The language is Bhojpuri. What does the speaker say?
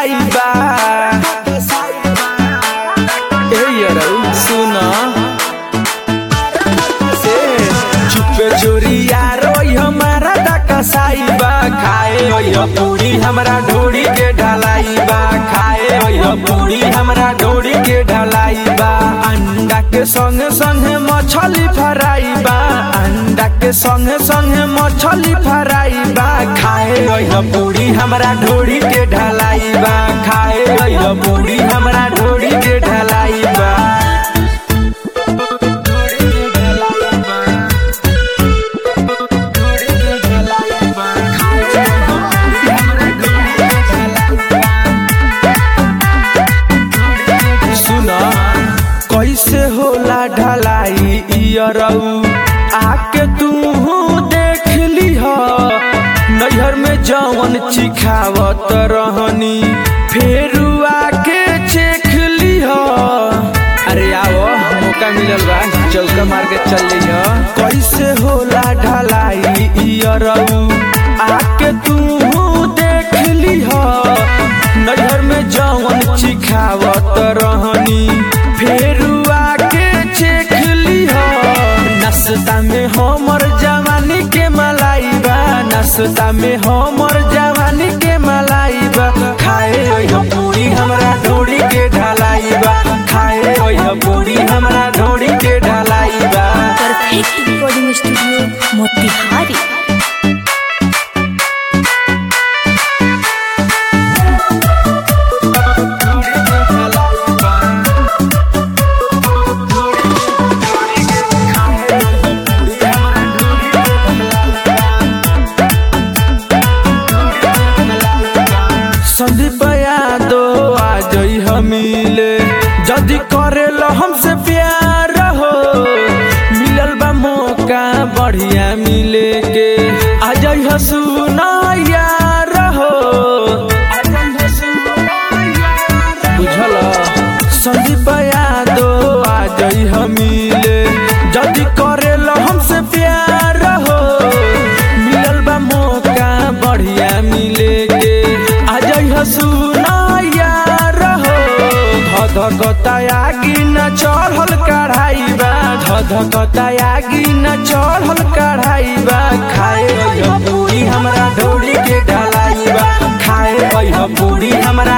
कसाई बा ए यरौ सुन से चुपे चोरी यार ओइ हमारा दा कसाई बा खाए ओइ पूरी हमरा ढोड़ी के ढलाई बा खाए ओइ पूरी हमरा ढोड़ी के ढलाई बा अंडा के संगे संगे मछली फ्राई बा अंडा के संगे संगे मछली फ्राई बा खाए ओइ पूरी हमरा ढोड़ी के ढलाई बा खाए ओइ पूरी हमरा ढोड़ी के ढलाई बा सुन कैसे होला ढलाई इयरऊ आके तू देख लीह नैहर में जवन चिखावत रहनी फेर आके चेख लीह अरे आओ मौका मिलल बा चौका मार के चल लीह कैसे होला ढलाई इयरऊ आके तू देख लीह नैहर में जवन चिखावत रहनी फेर आके चेख लीह नाश्ता में हमर जवानी के मलाई बा नाश्ता में हमर जवानी के मलाई बा खाए ओह पूरी हमरा ढोड़ी के ढलाई बा खाए ओह पूरी हमरा ढोड़ी के ढलाई बा perfect recording studio Motihari Sandeep Yadav आ जई हमीले जदि करेला हमसे प्यार हो मिलल बा मौका बढ़िया मिले के आ जई हसुना यार हो बुझल संदीप यादव आ जई हमीले जदि करेला हमसे प्यार हो मिलल बा मौका बढ़िया मिले के आ जई हसुना यार हो धधकता आगी न चढ़ल कढ़ाई बा धधकता आगी न चढ़ल कढ़ाई बा खाए ओह पूरी हमरा ढोड़ी के ढलाई बा खाए ओह पूरी हमरा